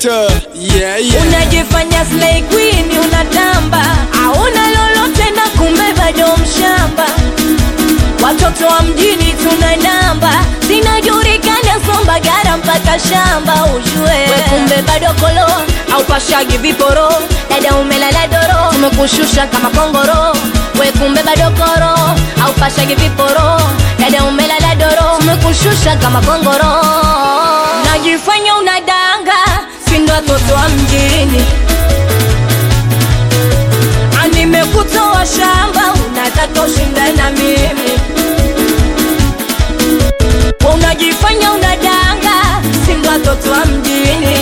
Selector, yeah, yeah. Unajifanya slay queen unatamba, hauna lolote na kumbe bado mshamba. Watoto wa mjini tuna namba, zinajulikana Sombagara mpaka shamba ujue. We kumbe bado kolo au pashagi viporo, dada umelala doro, tumekushusha kama kongoro. We kumbe bado koro au pashagi viporo, dada umelala doro, tumekushusha kama kongoro. Najifanya unadanga, si ndo watoto wa mjini Ah, nimekutoa shamba, unataka ushindane na mimi unajifanya unadanga, si ndo watoto wa mjini.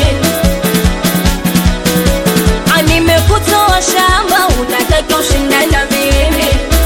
Ah, nimekutoa shamba, unataka ushindane na mimi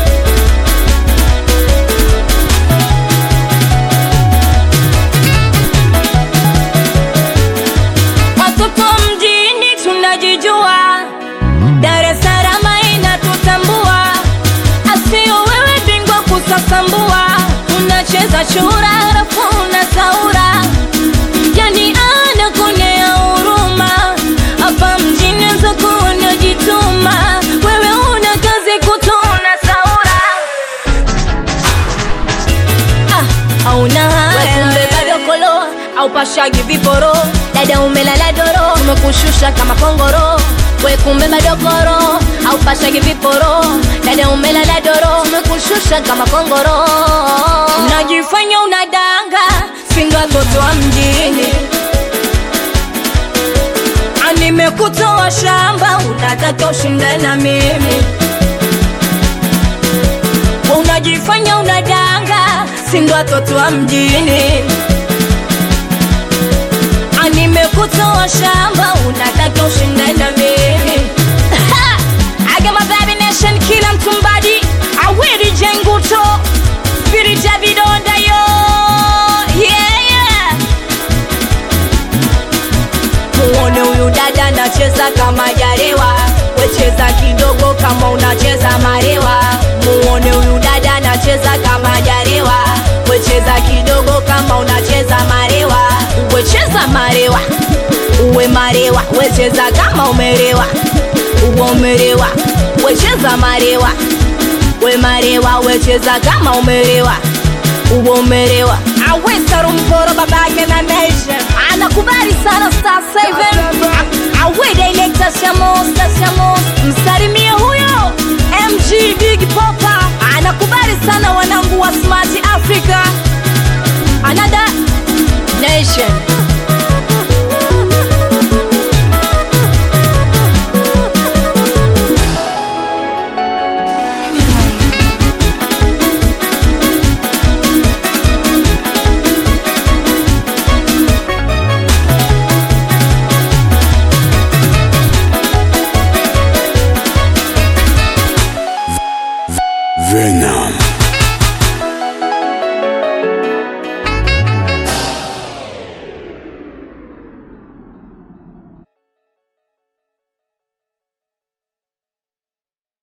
watoto wa mjini tunajijua, Dar es Salaam inatutambua, asio wewe bingwa kusasambua, unacheza chura halafu unasaura, yani anakuonea huruma hapa mjini zako unajituma, wewe una kazi kutuna saura Ah, hauna haya kumbe bado kolo au pashagi viporo dada umelala doro tumekushusha kama kongoro we kumbe bado koro au pashagi viporo dada umelala doro tumekushusha kama kongoro unajifanya unadanga singo watoto wa mjini Ah, nimekutoa shamba unataka ushindane na mimi unajifanya unadanga, si ndo watoto wa mjini. Ah, Nimekutoa shamba, unataka ushindane na mimi. Ha! I got my baby nation, kila mtumbadi awiri jenguto spirit ya vidonda yo yeah, yeah. Muone huyu dada anacheza kama jarewa, wecheza kidogo kama unacheza marewa. Muone huyu dada anacheza kama jarewa, wecheza kidogo kama unacheza marewa. Wecheza marewa, uwe marewa, wecheza kama umerewa, uwe umerewa, wecheza marewa, we marewa, wecheza kama umerewa uwe umerewa. Awesa rumporo babake na nation anakubali sana Star Seven. Awe director Shamos, Shamos, msalimie huyo MG Big Popa anakubali sana wanangu wa Smart Africa. Another nation Venom.